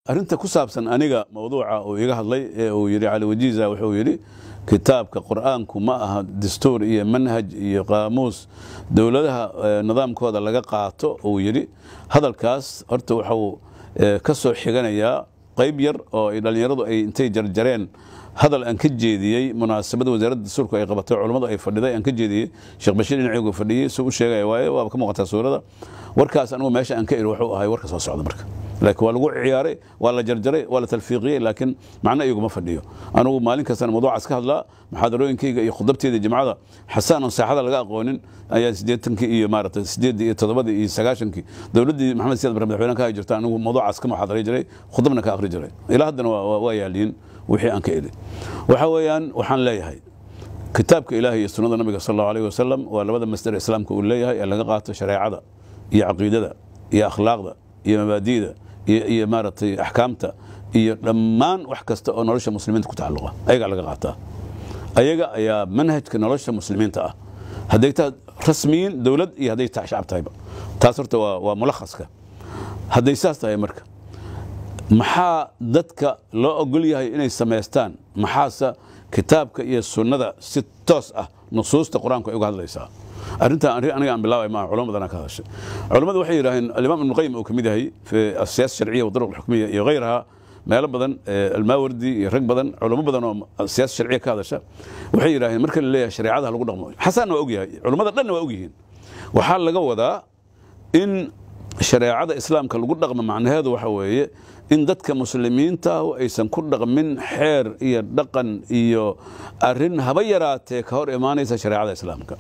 arrinta ku saabsan aniga mawduuca uu iga hadlay ee uu yidhi cali wajiiza wuxuu yidhi kitaabka qur'aanku ma aha dastuur iyo manhaj iyo qaamuus dowladaha nidaamkooda laga qaato uu yidhi hadalkaas horta waxuu ka soo xiganayaa qayb yar oo ay dhallinyaradu ay intay jarjareen hadal aan ka jeediyey munaasabada wasaaradda dastuurku ay qabatay culummadu ay fadhiday aan ka jeediyey sheekh bashiir dhinaciygu fadhiyey suu u sheegaya waaye waaba ka muuqataa suurada warkaas anigu meesha aan ka iri wuxuu ahay warka soo socda marka laakiin waa lagu ciyaaray waa la jarjaray waa la talfiiqiyey laakiin macno iyaguma fadhiyo anugu maalin kastana mawduucaas ka hadlaa muxaadarooyinkayga iyo khudabteeda jimcada xasaan oon saaxada laga aqoonin ayaa siddeetankii iyo maaragtay siddeeddii iyo toddobadii iyo sagaashankii dowladdii maxamed siyaad bare madaxweyne ka hay jirta anigu mawduucaas ka muxaadaray jiray khudabna ka akhri jiray ilaa haddana waa yaaliin wixii aan ka eli waxa weeyaan waxaan leeyahay kitaabka ilaahay iyo sunnada nabiga sal allahu alayh wasalam waa labada masdar islaamka uu leeyahay ee laga qaato shareecada iyo caqiidada iyo akhlaaqda iyo mabaadi'da iyo maaragtay axkaamta iyo dhammaan wax kasta oo nolosha muslimiinta ku tacalluqa ayagaa laga qaataa ayaga ayaa manhajka nolosha muslimiinta ah hadday tahay rasmiyiin dowlad iyo hadday tahay shacab tahayba taas horta waa waa mulakhaska hadday saas tahay marka maxaa dadka loo ogol yahay inay samaystaan maxaase kitaabka iyo sunnada si toos ah nusuusta qur-aanku ay uga hadlaysaa arrintan arrin aniga aan bilaabay maaha culamo badanaa ka hadashay culammadu waxay yidhaaheen alimaam ibnu qayim uu ka mid yahay fi asiyaasa sharciya wa duruq alxukmiya iyo hayraha meelo badan almaawardi iyo rag badan culamo badan oo siyaasa sharciya ka hadasha waxay yidhaaheen marka la leeyahay shareecadaha lagu dhaqmo xasanna waa ogyahay culammada dhanna waa ogyihiin waxaa laga wadaa in shareecada islaamka lagu dhaqmo macnaheedu waxa weeye in dadka muslimiinta aysan ku dhaqmin xeer iyo dhaqan iyo arrin haba yaraatee ka hor imaanaysa shareecada islaamka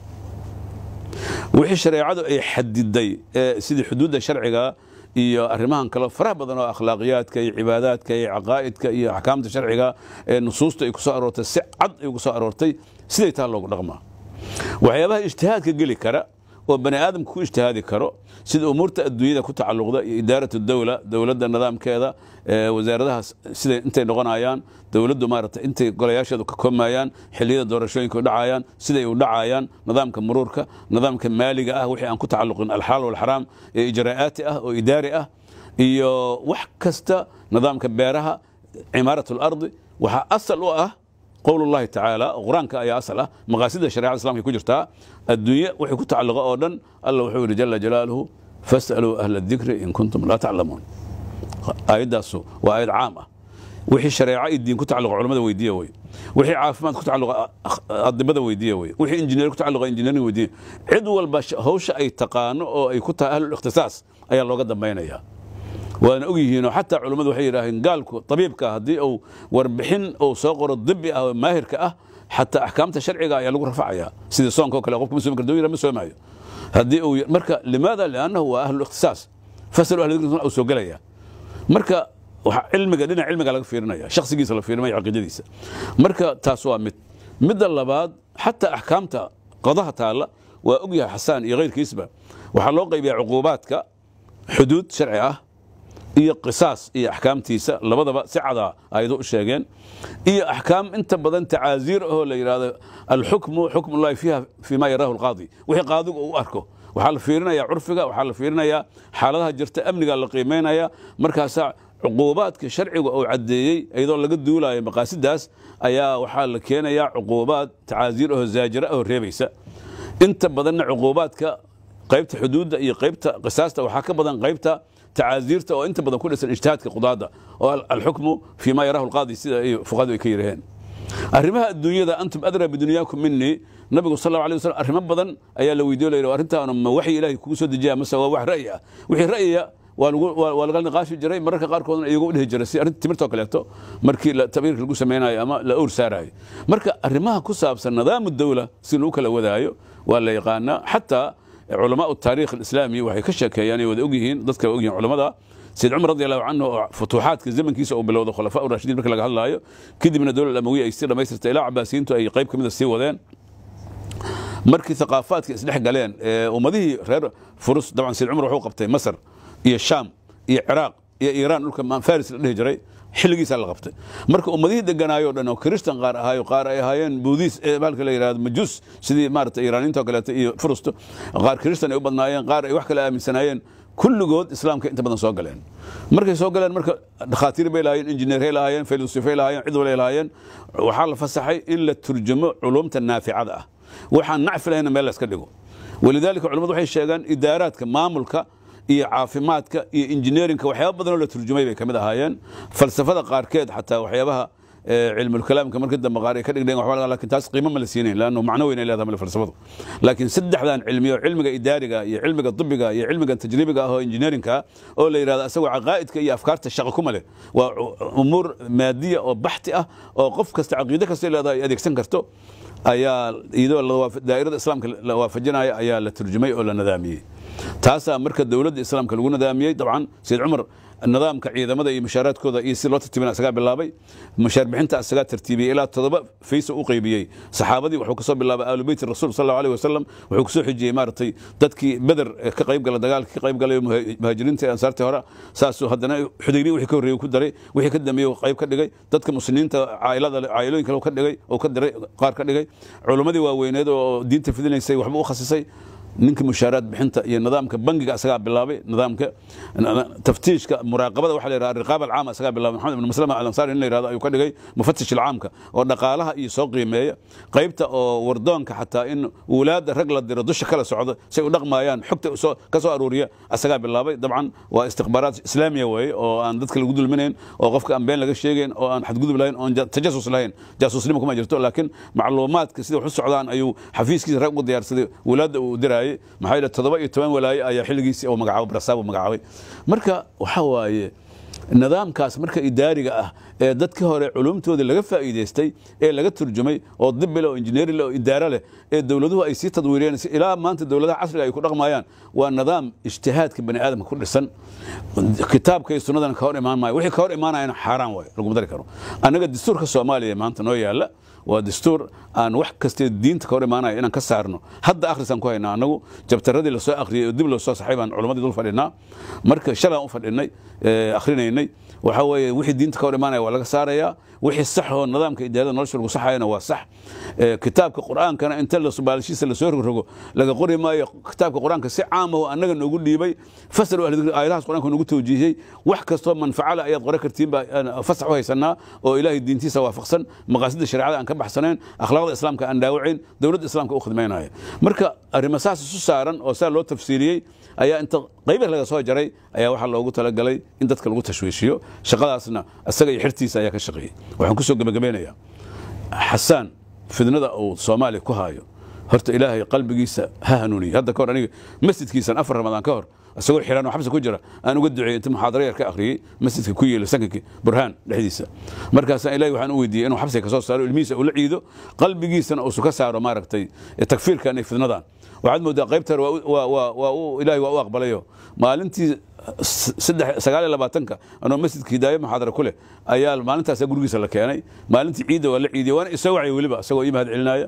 wixii shareecadu ay xadiday sidii xuduudda sharciga iyo arrimahan kale faraha badan oo akhlaaqiyaadka iyo cibaadaadka iyo caqaa'idka iyo axkaamta sharciga ee nusuusta ay ku soo aroortay si cad ay ugu soo aroortay siday taa loogu dhaqmaa waxyaabaha ijtihaadka geli kara oo bani aadamka ku ijtihaadi karo sida umuurta adduunyada ku tacalluqda iyo idaarat dowla dowladda nidaamkeeda wasaaradaha siday intay noqonayaan dowladdu maaragtay intay golayaasheedu ka koomayaan xilliyada doorashooyinka u dhacayaan siday u dhacayaan nidaamka muruurka nidaamka maaliga ah wixii aan ku tacalluqin alxaal walxaraam ee ijraa'aati ah oo idaari ah iyo wax kasta nidaamka beeraha cimaarat alardi waxaa asal u ah qowl اllahi tacaala qur-aanka ayaa asal ah maqaasida sharecada islamka ku jirtaa adduunye wixii ku tacalluqa oo dhan alla wuxuu yidhi jala jalaaluhu fas'aluu ahla dikri in kuntum laa taclamuun aayaddaasu waa aayad caam ah wixii shareeco iyo diin ku tacalluqa culamada weydiiya wey wixii caafimaad ku tacalluqa adibada weydiiya wey wixii injineer ku tacalluqa injineering weydiiya cid walba hawsha ay taqaano oo ay ku tahay ahlul ikhtisaas ayaa looga dambaynayaa waana og yihiinoo xataa culummadu waxay yidhaaheen gaalku tabiibka haddii uu warbixin uu soo qoro dibi ah oo maahirka ah xataa axkaamta sharciga ayaa lagu rafacayaa sidii soonka o kale qofka ma soomi karto yira ma soomaayo haddii uu marka limaada liannahu waa ahlu ikhtisaas fasalu ahli dikri uu soo gelaya marka waxa cilmiga dhinac cilmiga laga fiirinaya shakhsigiisa la fiirinaya caqiidadiisa marka taas waa mid midda labaad xataa axkaamta qadaha taalla waa og yahay xasaan iyo kayrkiisba waxaa loo qaybiyaa cuquubaadka xuduud sharci ah iyo qisaas iyo axkaamtiisa labadaba si cadaa ayado u sheegeen iyo axkaam inta badan tacaaziir ahoo la yidhahdo alxukmu xukm ullahi fiiha fii ma yaraahu alqaadi wixii qaadigu uu arko waxaa la fiirinayaa curfiga waxaa la fiirinayaa xaaladaha jirta amnigaa la qiimaynaya markaasaa cuquubaadka sharciga uu caddeeyey iyadoo laga duulayo maqaasidaas ayaa waxaa la keenayaa cuquubaad tacaaziir ahoo zaajira ahoo reebaysa inta badanna cuquubaadka qaybta xuduudda iyo qaybta qisaasta waxaa ka badan qaybta tacaaziirta oo inta badan ku dhisan ijtihaadka qudaada oo alxukmu fii ma yaraahu alqaadi sida ay fuqahadu ay ka yiraheen arrimaha adduunyada antum adraa bidunyaakum minii nabigu sal allahu alay wasallam arrimo badan ayaa la weydiyo layidhi arrintaana ma waxyi ilaahay kugu soo dejiyaa mase waa wax ra'yi ah wixii ra'yiya waa laga niqaashi jiray mararka qaarkoodna iyagu dhihi jiray si arrinta timirtoo kaleeto markii tabiirka lagu samaynayo ama la owr saarayo marka arrimaha ku saabsan nidaamu dowla si lagu kala wadaayo waa la yaqaanaa xataa culamaء التاريخ الإسلامي waxay ka sheekeeyaan ay wada og yihiin dadka og yihiin culamada سيد عمر رضي الله عنه فتوحaadka zamankiisa oo bilowda khulafاء الراشhidiin marka laga hadlaayo kadibna dowlad amawiya ay sii dhamaystirtay ilaa cabaasiyiintu ay qayb ka mida sii wadeen markii ثaqaafaadka isdhex galeen ummadihii reer furus dabcan سيد cumar wuxuu qabtay masr iyo sham iyo ciraaq iyo iiraan dhulka faris la dhihi jiray xilligiisaa la qabtay marka ummadihii deganaayoo dhan oo kiristan qaar ahaayo qaar ay ahaayeen buudis bahalka la yidhahdo majuus sidii maarata iiraaniinta oo kaleeto iyo furusto qaar kiristan ay u badnaayeen qaar ay wax kale aaminsanaayeen kulligood islaamka inta badan soo galeen markay soo galeen marka dhakhaatiir bay lahaayeen injineeray lahaayeen filosofiay lahaayeen cid walay lahaayeen waxaa la fasaxay in la turjumo culumta naaficada ah waxaan nacfi lahayna meel la iska dhigo walidaalika culimmadu waxay sheegaan idaaraadka maamulka iyo caafimaadka iyo injineerinka waxyaaba badanoo la turjumay bay ka mid ahaayeen falsafada qaarkeed xataa waxyaabaha cilmulkalaamka markii dambe qaar ay ka dhigdheen waxba lakin taas qiimo ma la siinayn laannu macno weyn ay leedahay male falsafadu laakiin saddexdan cilmiyo cilmiga idaariga iyo cilmiga dibiga iyo cilmiga tajribiga ah oo injineerinka oo la yidhahdo asagoo caqaa'idka iyo afkaarta shaqo kuma leh waa umuur maadiya oo baxti ah oo qof kasta caqiide kasta leedahay ay adeegsan karto ayaa iyadoo daa'irada islaamka la waafajinaya ayaa la turjumay oo la nadaamiyey taasaa marka dowladda islaamka lagu nadaamiyey dabcan sayid cumar nidaamka ciidamada iyo mushaaraadkooda iyo si loo tartiibina asagaa bilaabay mushaar bixinta asagaa tartiibiyey ilaa toddoba faysa u qaybiyey saxaabadii wuxuu kasoo bilaabay aalu beyti rasuul sal allahu alayh wasalam wuxuu kusoo xijiyey maaragtay dadkii beder ka qayb gala dagaalka ka qayb galay muhaajiriinta ee ansaartii hore saasuu haddana xudaybiya wixii ka horreeyey ku daray wixii ka dambeeyey qayb ka dhigay dadka muslimiinta cailada cailooyin kale ka dhigay oo ka diray qaar ka dhigay culimmadii waaweyneed oo diinta fidinaysay waxba u khasisay ninka mushaaraad bixinta iyo nidaamka bangiga asagaa bilaabay nidaamka taftiishka muraaqabada waxa la yidhaha riqaab alcaama asagaa bilaabay maxamed ibn maslama alansaari in la yidhahdo ayuu ka dhigay mufatish alcaamka oo dhaqaalaha iyo soo qiimeeya qaybta oo wardoonka xataa in wulaadda rag la diro dusha kala socdo say u dhaqmaayaan xogta ka soo aruuriya asagaa bilaabay dabcan waa istikhbaaraat islaamiya weeye oo aan dadka lagu dulminayn oo qofka aan been laga sheegayn oo aan xadgudub lahayn oon tajasus lahayn jaasuusnimo kuma jirto laakiin macluumaadka sida wax u socdaan ayuu xafiiskiisa rag ugu diyaarsaday wulaadda uu dirayay maxaa yidhi toddoba iyo toban walaaye ayaa xilligiisii uu magacaabo brasaab uu magacaabay marka waxaa waaye nidaamkaas marka idaariga ah ee dadkii hore culumtoodii laga faa'iidaystay ee laga turjumay oo dibile oo injineeri leh oo idaaro leh ee dowladuhu ay sii tadwiiriyeen ilaa maanta dowladaha casriga ay ku dhaqmayaan waa nidaam ijtihaadka bani aadamka ku dhisan kitaabka iyo sunnadana ka hor imaan maayo wixii ka hor imaanayana xaaraan waayo laguma dari karo annaga dastuurka soomaaliya maanta noo yaalla waa dastuur aan wax kastee diinta ka hor imaanaya inaan ka saarno hadda akhrisaan ku haynaa annagu jabtaradii lasoo akhriyey oo dib loo soo saxay baan culammadii dul fadhinaa marka shalaan u fadhinay akhrinaynay waxaa weeye wixii diinta ka hor imaanaya waa laga saarayaa wixii sax oo nidaamka idaarada nolosha lagu saxayana waa sax kitaabka qur'aankana inta baalashiisa lasoo rogrogo laga qori maayo kitaabka qur'aanka si caam oo annaga noogu dhiibay fasal aayadahaas qur'aanka noogu tawjiihiyey wax kastoo manfacala ayaad qore kartiin baa fasax u haysanaa oo ilaahay diintiisa waafaqsan maqaasida shareecada aan ka baxsanayn akhlaaqda islaamka aan dhaawacayn dowladda islaamka u khidmaynaya marka arrimo saas isu saaran oo saa loo tafsiiriyey ayaa inta qaybar laga soo jaray ayaa waxaa loogu talagalay in dadka lagu tashwiishiyo shaqadaasna isaga iyo xirtiisa ayaa ka shaqeeyey waxaan kusoo gebagabeynayaa xasaan fidnada uu soomaaliya ku haayo horta ilaahay qalbigiisa ha hanuuniye hadda kahor aniga masjidkiisan afar ramadaan ka hor isagoo xiran oo xabsi ku jira aan uga duceeyey inta muxaadaro yar ka akhriyey masjidka ku yeela sankankii burhaan dhexdiisa markaasaan ilahi waxaan u weydiiyey inuu xabsiga kasoo saaro ilmihiisa ula ciido qalbigiisana uusu ka saaro maaragtay takfiirkan iyo fidnadan waxaad moodaa qaybta ilahi waa u aqbalayo maalintii sagaal iyo labaatanka anoo masjidka hidaayo muxaadara ku leh ayaa maalintaasa gurigiisa la keenay maalintii ciidda waa la ciidiyey waana isoo wacay weliba isagoo ii mahad celinaya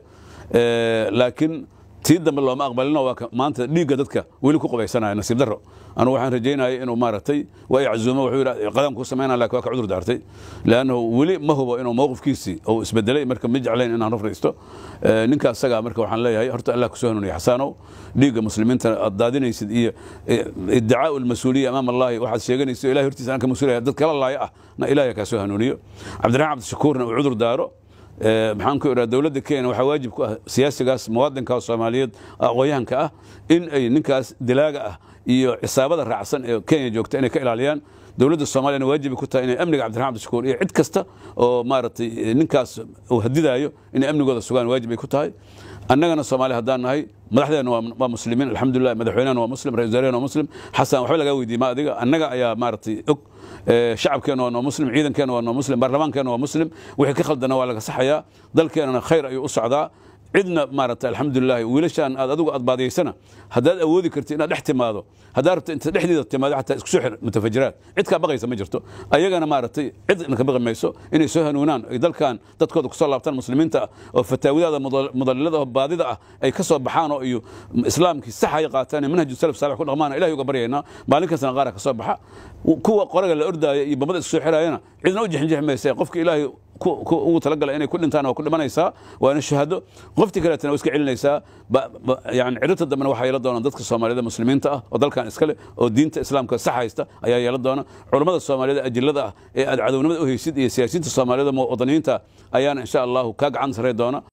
laakiin tii dambe looma aqbalino waa maanta dhiigga dadka weli ku qubaysanaya nasiib darro anugu waxaan rajaynaya inuu maaragtay waa iczuumo wuxuu yidhi qadam ku samaynaa laakiin waa ka cudur daartay leannahu weli ma hubo inuu mowqifkiisii uu isbedelay marka ma jeclayn inaan rafraysto ninka asagaa marka waxaan leeyahay horta allah kusoo hanuuniya xasaanow dhiigga muslimiinta aad daadinaysid iyo iddicaau almas-uuliya amaam allahi waxaad sheeganaysid ilahi hortiisa aan ka mas-uulaya dad kala laaya ah na ilahi kaa soo hanuuniyo cabdiraxmaan cabdishakuurna uu cudur daaro maxaan ku idhaha dowladda kenya waxaa waajib ku ah siyaasigaas muwaadinka soomaaliyeed aqoonyahanka ah in ay ninkaas dilaaga ah iyo cisaabada raacsan ee kenya joogta inay ka ilaaliyaan dowladda soomaaliyana waajibi ku tahay inay amniga cabdiraxman abdishakuur iyo cid kasta oo maaragtay ninkaas uu hadidaayo inay amnigooda sugaan waajib ay ku tahay annagana soomaaliya haddaan nahay madaxdeena waa muslimiin alxamdulilah madaxweynehana waa muslim ra-isul wasaarehena waa muslim xasan waxba lagaa weydiiyey ma adiga annaga ayaa maaragtay og shacabkeena waa noo muslim ciidankeena waa noo muslim baarlamaankeena waa muslim wixii ka khaldana waa laga saxayaa dalkeenana khayr ayuu u socdaa cidna maaragtay alxamdulilahi wiilashaan aad adigu aad baadiyaysana haddaad awoodi karti inaad dhex timaado haddaad rabto inta dhexdeeda timaado xataa isku soo xir mutafajiraad cid kaa baqaysa ma jirto ayagana maaragtay cid ka baqi mayso inay soo hanuunaan ay dalkan dadkooda kusoo laabtaan muslimiinta ah oo fataawidaada mudallilada oo baadida ah ay ka soo baxaan oo iyo islaamkii saxaya qaataan ee manhaju salaf saalix ku dhaqmaan ilahi uga baryaynaa maalin kastana qaara ka soo baxa kuwa qoraga la ordaaya iyo bamada isku soo xiraayana cidna u jixinjixi maysa qofka ilaahay ugu talagala inay ku dhintaan waa ku dhimanaysaa waana shahaado qoftii kaleetana waa iska celinaysaa yani ciribta dambena waxaa yeelan doona dadka soomaaliyada muslimiinta ah oo dalkan iskale oo diinta islaamka sax haysta ayaa yeelan doona culammada soomaaliyada ajillada ah ee aad cadownimada u haysid iyo siyaasiyiinta soomaaliyada wadaniyiinta ayaana insha allahu kaa gacan sarey doona